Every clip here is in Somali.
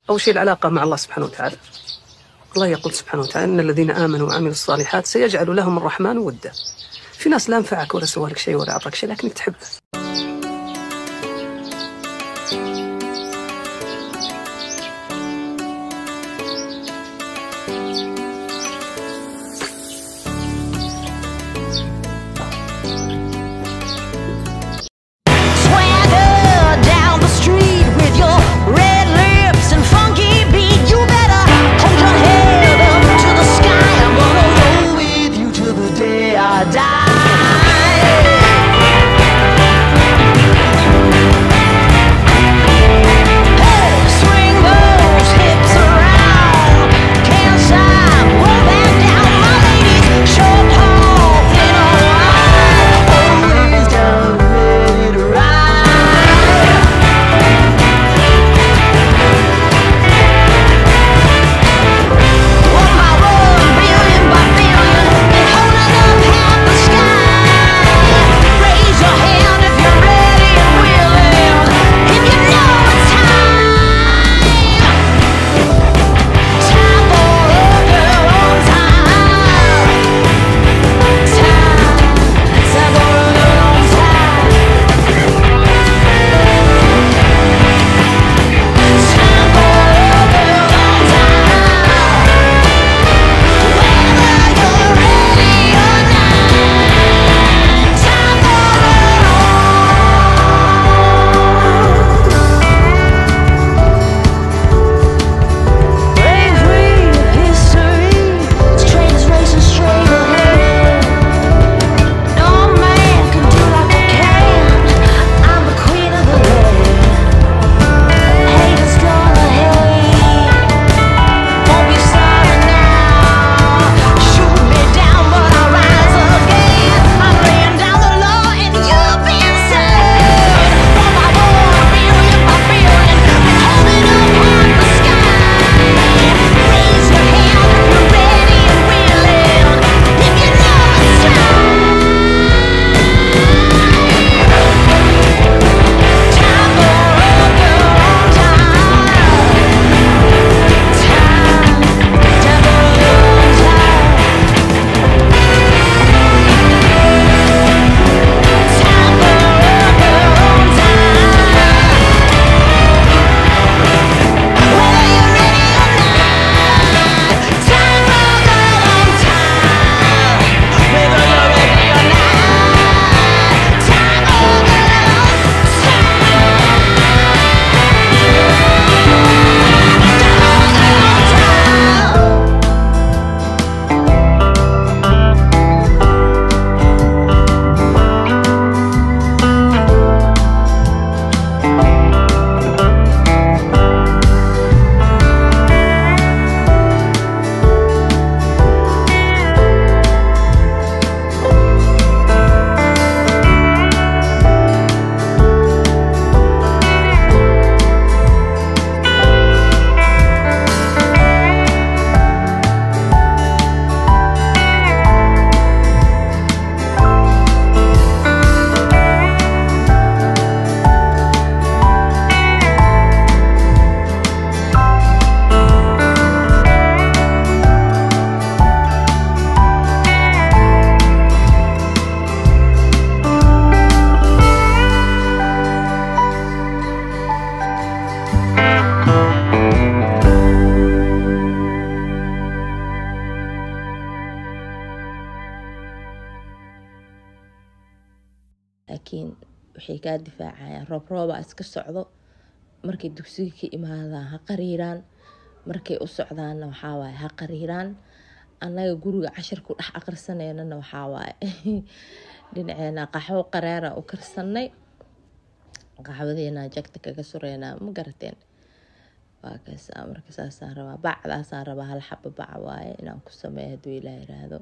أول شيء العلاقة مع الله سبحانه وتعالى الله يقول سبحانه وتعالى إن الذين آمنوا وعملوا الصالحات سيجعل لهم الرحمن ودا في ناس لا نفعك ولا سوى لك شيء ولا أعطاك شيء لكنك تحبه Swagger down the street with your red lips and funky beat. You better hold your head up to the sky. I'm gonna roll with you till the day I die. Hey, swing those hips around. Can't stop, roll back down, my ladies. Short, tall, thin or wide, always down, ready to ride. One by one, billion by billion, and holding up half the sky. Raise your hand if you're ready and willing. If you know it's time. Time for a girl on time. Time, time for a girl on time. Time for a girl on time. Whether you're ready or not, time Bravery of history, trains racing straight ahead. No man can do like I can. I'm the queen of the land. Haters gonna hate. Won't be sorry now. Shoot me down, but I'll rise again. I'm laying down the law, and you've been saved. One by one, billion by billion, been holding up half the sky. Raise your hand if you're ready and willing. If you know it's time. Time for a girl on time. Time, time for a girl on time. Time for a girl on time. Whether you're ready or not, time for a girl on time. Whether you're ready or not, time for a girl on time. laakiin waxay kaa difaacayaan roob roobaa iska socdo markay dugsiga ka imaadaan ha qariiraan markay u socdaanna waxaa waaye ha qariiraan annaga guriga cashirku dhex aqrisaneynana waxaa waaye dhinaceena qaxwo qareera u karsanay qaxwadeena jagta kaga sureynaa ma garateen waa kaas marka saasaan rabaa bacdaasaan rabaa hal xaba bac waaye inaan ku sameeyo hadduu ilaa yiraahdo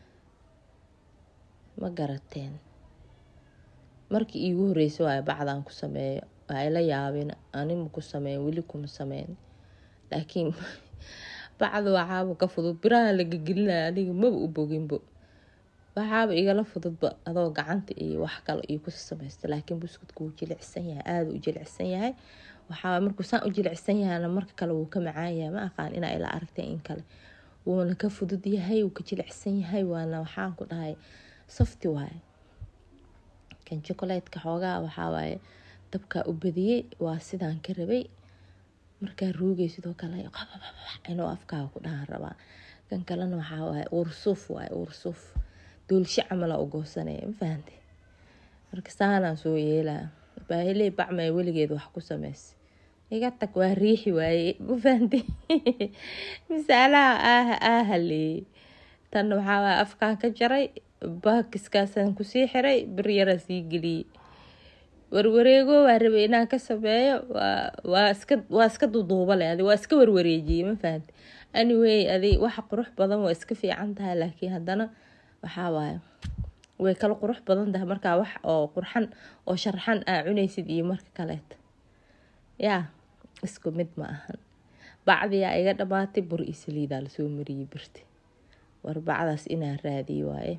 ma garateen markii iigu horreysay waayo bacdaan ku sameeyo waa ila yaabin anima ku sameyn weli kuma sameyn laakiin bacda waxaaba ka fudud biraha laga gelinaya aniga maba u boginbo waxaaba igala fududba adoo gacanta iyo wax kale iyo ku samaysta laakiin buskudku wuu jilicsan yahay aada u jilicsan yahay waxaa markuu saan u jilicsan yahana marka kale wuu ka macaan yahay ma aqaan inaa ila aragtay in kale wuuna ka fudud yahay wuu ka jilicsan yahay waana waxaan ku dhahay softi waaye kan chocolatka xoogaa waxaa waaye dabkaa u badiyey waa sidaan ka rabay markaa ruugay sidoo kale inuu afkaaga ku dhahan rabaa kan kalena waxaa waaye ursuuf waaye ursuuf doolsho camala u goosanaya ma fahante marka saanaan soo yeelaa baahiley bacmay weligeed wax ku sameysay iga tag waa riixi waaye ma fahante misaalaha ah aahaleeyey tan waxaa waaye afkaa ka jaray baakiskaasaan kusii xiray bir yaraa sii geliyey warwareego waa rabay inaan ka sameeyo waa iska waa iska duduuba leh adi waa iska warwareejiyey ma fahamte anyway adi waxa qurux badan waa iska fiican tahay laakiin haddana waxaa waaye way kala qurux badan tahay markaa wax oo qurxan oo sharxan aa cunaysid iyo marka kaleeta yaa isku mid ma ahan bacdiyaa iga dhamaatay bur iyo saliidaa lasoo mariyey birti war bacdaas inaan raadiye waaye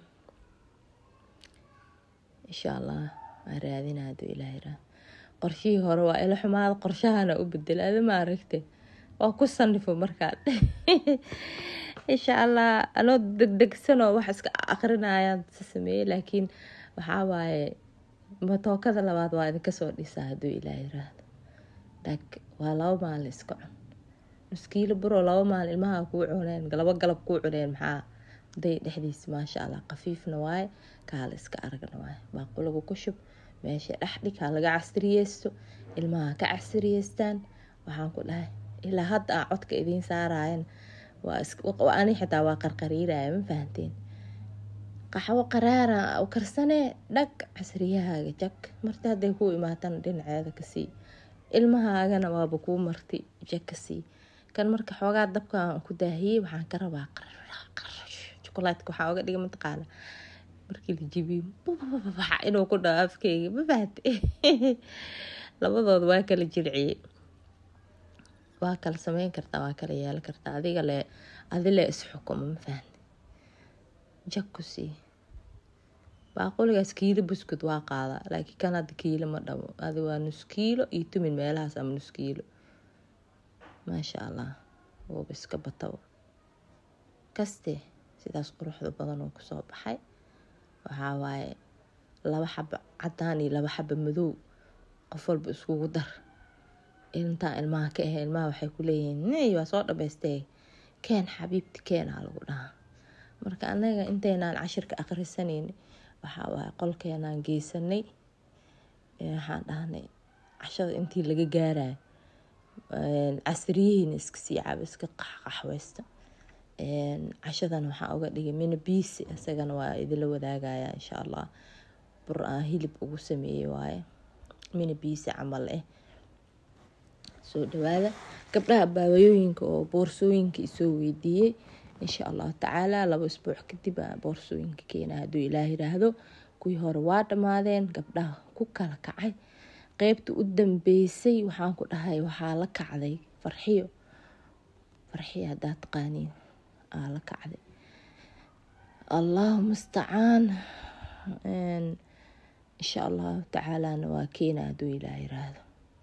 insha allah waa raadina haduu ilaahay raa qorshihii hore waa ila xumaada qorshahana u bedela adi ma aragte waa ku sanifo markaad insha allah anoo degdegsanoo wax iska akrinayaan sa sameeyey laakiin waxaa waaye matookada labaad waa idinka soo dhisaa haduu ilaahay raahdo dag waa laba maalin iska cun nuskiilo buroo laba maalin ilmaha kuu cuneen laba galab kuu cuneen maxaa day dhexdiisa maasha allah khafiifna waaye kaala iska aragna waaye baaqulagu ku shub meesha dhexdhig ha laga casriyeysto ilmaha ka casriyeystaan waxaan ku dhahay ilaa hadda aan codka idiin saarayan waa ani xitaa waa qarqariiraya ma fahanteen qaxwo qaraara u karsanee dhag casriyahaaga jag marti hadday kuu imaatana dhinaceeda kasii ilmahaagana waaba kuu marti jag kasii kan marka xoogaa dabkaan ku daahiyey waxaan ka rabaa jukulaatka waxaa oga dhiga mataqaana markii la jibiyo inuu ku dhaho afkeyga ma fahate labadooda waa kala jirciyey waa kala sameyn kartaa waa kala yeelan kartaa adiga le adile isxukuma ma fahante jag ku sii baaquligaas kiilo buskud waa qaadaa laakiin kan hadda kiilo ma dhamo adi waa nus kiilo iyo tumin meelahaas ama nus kiilo maasha allah wuuba iska batabo kaste sidaas quruxda badan oo kusoo baxay waxaa waaye laba xaba cadaan iyo laba xaba madow qof walba iskugu dar intaa ilmaha ka ahe ilmaha waxay ku leeyihiin ney waa soo dhamaystee keen xabiibti keenaa lagu dhahaa marka anaga intaynaan cashirka akhrisanayni waxaa waaye qolkeenaan geysanay waxaan dhahnay cashada intii laga gaarayo casriyihiina iska sii caba iska qaxqaxweysta cashadan waxaa uga dhigay mina biisi isagana waa idinla wadaagaya insha allah bur aan hilib ugu sameeyey waaye mina biisi camal eh soo dhawaada gabdhaha baawayooyinka oo boorsooyinka isoo weydiiyey insha allahu tacaala laba isbuuc kadib boorsooyinka keena hadduu ilaah yiraahdo kuwii hore waa dhammaadeen gabdhaha ku kala kacay qeybta u dambeysay waxaan ku dhahay waxaa la kacday farxiyo farxiyo haddaa taqaaniin aa la kacday allahu mustacaan insha allahu tacaalana waa keena hadduu ilaah yiraahdo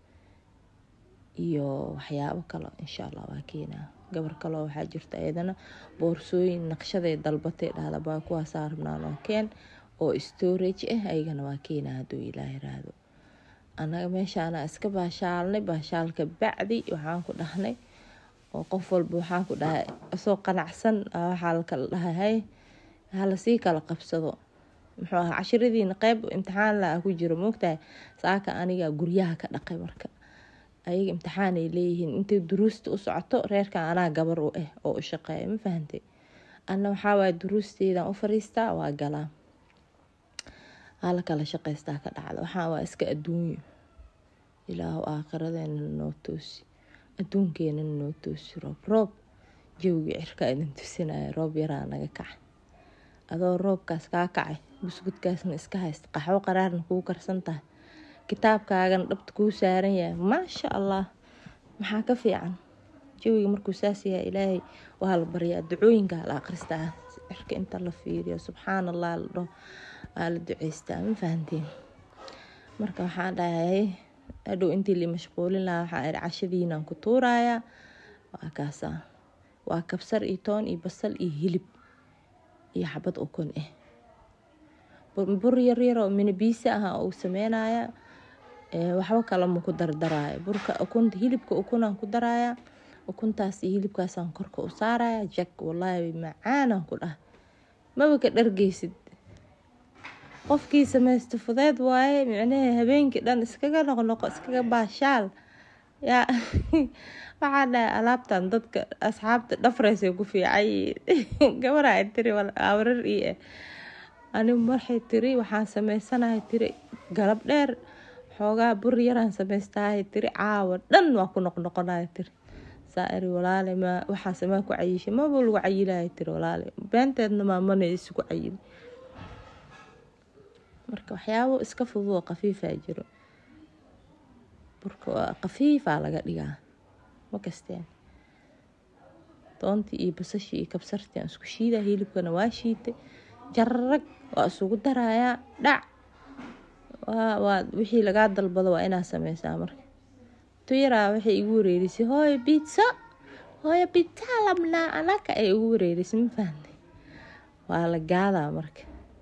iyo waxyaabo kale insha allah waa keenaa gabar kaleo waxaa jirta iyadana boorsooyin naqshaday dalbatay dhahda baa kuwaasaa rabnaan oo keen oo storage ah ayagana waa keenaa hadduu ilaah yiraahdo annaga meeshaana iska baashaalnay baashaalka bacdi waxaan ku dhahnay oo qof walba waxaan ku dhahay isoo qanacsan waxaa lakala dhahay halasii kala qabsado muxuu ahaa cashiradiina qeyb imtixaan la ku jiro moogtahay saaka aniga guryaha ka dhaqay marka ayaga imtixaanay leeyihiin intay duruusta u socoto reerkan anaa gabar u ah oo u shaqeeya ma fahantay anna waxaa waaya duruusteydan u fariistaa waa galaa hala kala shaqaystaa ka dhacda waxaa waa iska adduunyo ilaahu aakhiradeena noo toosi adduunkeenana noo toosi roob roob jawgii cirka idin tusinaya roob yaraa naga kacay adoo roobkaas kaa kacay buskudkaasna iska haysta qaxwo qaraarna kuu karsan tahay kitaabkaagana dhabta kuu saaran yahay maasha allah maxaa ka fiican jawiga markuu saas yahay ilaahay waa la baryaa ducooyinka la akhristaa cirka inta la fiiriyo subxaan allah la dhaho waa la duceystaa ma fahantiin marka waxaan dhahay hadhow intii la mashquulin lahaa waxaa iri cashadiinaan ku tuurayaa waa kaasaa waa kabsar iyo toon iyo basal iyo hilib iyo xabad ukun ah bur yar yar oo minibiisi ah uu sameynaya waxba kale ma ku dardaraayo burka ukunta hilibka ukunaan ku daraya ukuntaas iyo hilibkaasaan korka u saaraya jak wallaahi macaanaan ku dhah maba ka dhargeysid qofkii samaysta fudeed waaye micnaha habeenkii dhan iskaga noqnoqo iskaga baashaal yaa waxaa dhahay alaabtan dadka asxaabta dhafreysay ku fiicay gabara ay tiri awrar ii ah anigu marxay tiri waxaan sameysanahay tiri galab dheer xoogaa bur yaraan samaystahay tiri caawa dhan waa ku noqnoqonaya tiri saa iri walaale ma waxaase maa ku cayishay maba lagu cayilaya tiri walaale beenteedna maamana isugu cayili marka waxyaabo iska fudud oo qafiifaa jiro burka waa qafiifaa laga dhigaa ma kasteen doontii iyo basashii iyo kabsartii aan isku shiidaa hilibkana waa shiitay jararag waa isugu darayaa dhac waa waa wixii lagaa dalbado waa inaa sameysaa marka tuyaraa waxay igu wareerisay hooyo bitsa hooyo bitsa labnaa anaka ay igu wareerisay ma fahnay waa la gaadaa marka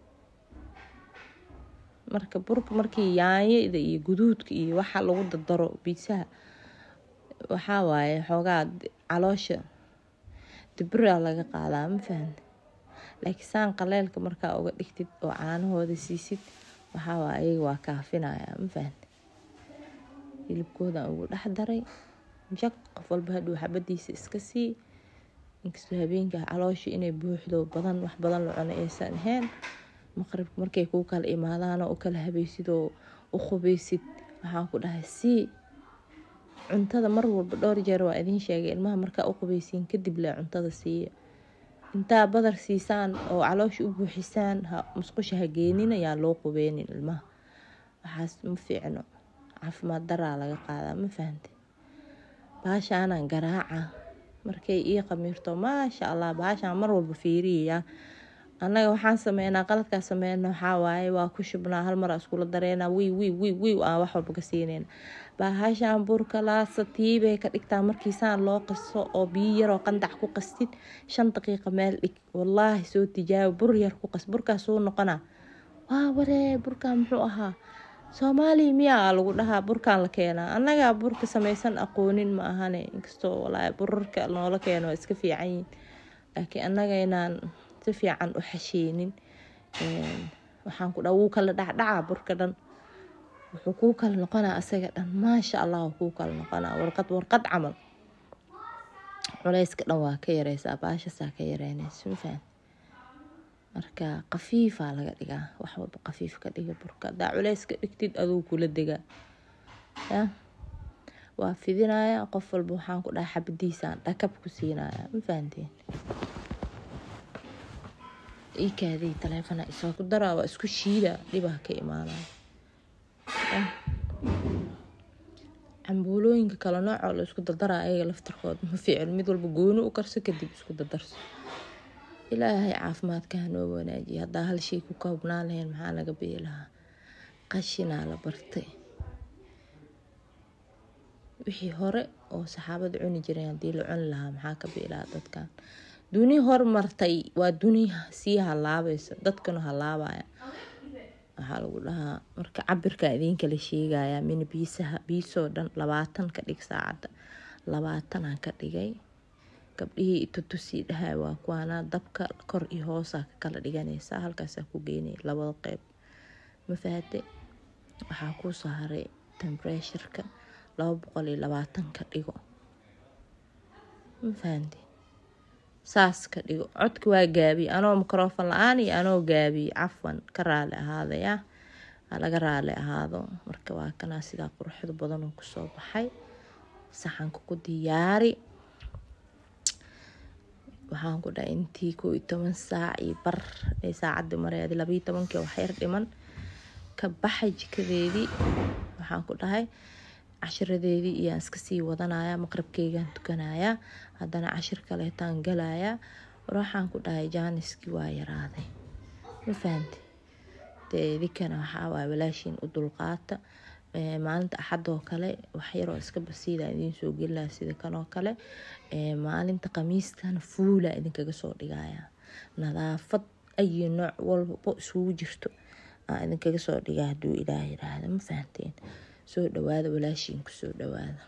marka burka markii yaanyada iyo guduudka iyo waxa lagu dardaro biitsaha waxaa waaye xoogaa caloosha dibraa laga qaadaa ma fahanta laakiin saan qaleelka markaa uga dhigtid oo caanahooda siisid waxaa waaye ayaga waa kaafinaya ma fahanta hilibkoodan ugu dhex daray jak qof walba hadhow xabadiisa iska sii inkastoo habeenka caloosha inay buuxdo badan wax badan la cuno aysan ahayn maqribka markay kuu kala imaadaanoo u kala habaysid oo u qubeysid waxaan ku dhahay sii cuntada mar walba dhowr jeer waa idiin sheegay ilmaha markaa u qubeysiin kadib le cuntada siiya intaa badar siisaan oo caloosha u buuxisaan musqusha ha geenin ayaan loo qubeynin ilmaha waxaas ma fiicno caafimaad daraa laga qaadaa ma fahante baashaanaan garaaca markay ii qamiirto maasha allah baashaan mar walba fiiriyayaa annaga waxaan sameynaa qaladkaa sameyna waxaa waaye waa ku shubnaa hal mara iskula dareynaa wiy wiy wiy wiy aan wax walba ka siineyna baahashaan burka laasa tiibay ka dhigtaa markiisaan loo qaso oo biyo yaroo qandac ku qastid shan daqiiqa meel dhig wallaahi soo tijaabi bur yar ku qas burkaas soo noqonaa waa waree burkaan muxuu ahaa soomaaliya miyaa lagu dhahaa burkaan la keenaa annagaa burka samaysan aqoonin ma ahane inkastoo walaahi burarka noola keeno waa iska fiican yihin laakiin annaga inaan si fiican u xasheenin waxaan ku dhaa wuu kala dhacdhacaa burka dhan wuxuu kuu kala noqonaa asaga dhan maasha allah kuu kala noqonaa warqad warqad camal culeyska dhan waa ka yareysaa baashasaa ka yareynaysa mafahant marka qafiifaa laga dhigaa wax walba qafiif ka dhiga burka hadaa culeyska dhigtid aduu kula degaa ya waa fidinaya qof walba waxaan ku dhaha xabadiisaan dhakab ku siinaya ma fahanteen iikaadii taleefona isoo ku daraa waa isku shiida dhibaa ka imaanaya cambuulooyinka kale noocoo la isku dardaraa ayaga laftarkood ma fiicin mid walba gooni u karso kadib isku dardarso ilaahay caafimaadka hanoo wanaajiya haddaa hal shay ku koobnaan lahayn maxaa naga biyi lahaa qashinaa la bartay wixii hore oo saxaabada cuni jireen haddii la cuni lahaa maxaa ka biyi lahaa dadkan duni hormartay waa duni sii halaabaysa dadkana halaabaya waxaa lagu dhahaa marka cabirka idiinkala sheegaya mina biisaha biisoo dhan labaatan ka dhig saacadda labaatanaan ka dhigay gabdhihii itutusii dhahay waa kuwaana dabka kor iyo hoosaa ka kala dhiganaysaa halkaasaa ku geynaya labada qeyb mafahate waxaa kuu soo haray tembreshurka laba boqol iyo labaatan ka dhigo mafahante saas ka dhigo codka waa gaabiye anoo microfon la-aan iyo anoo gaabiye cafwan ka raali ahaadaya laga raali ahaado marka waa kanaa sidaa quruxda badan oo kusoo baxay saxanka ku diyaari waxaan ku dhahay intii koo iyo toban saac iyo bar ay saacadii mareedi labayo tobankii waxyar dhiman ka baxay jikadeedii waxaan ku dhahay cashiradeedii iyaan iska sii wadanaya maqribkeygaan tukanaya haddana cashir kaleetaan galaya war waxaan ku dhahay jaaniskii waa yaraaday ma fahamti dee idinkana waxaa waay walaashiin u dulqaata Ee, maalinta axadoo kale wax yaroo iska basiida idiin soo gelaa sida kanoo kale Ee, maalinta khamiistana fuula idinkaga soo dhigaya nadaafad ayi nooc walbo isugu jirto aan idinkaga soo dhigaa hadduu ilaah yiraahdo ma fahanteen soo dhawaada walaashiin kusoo dhawaada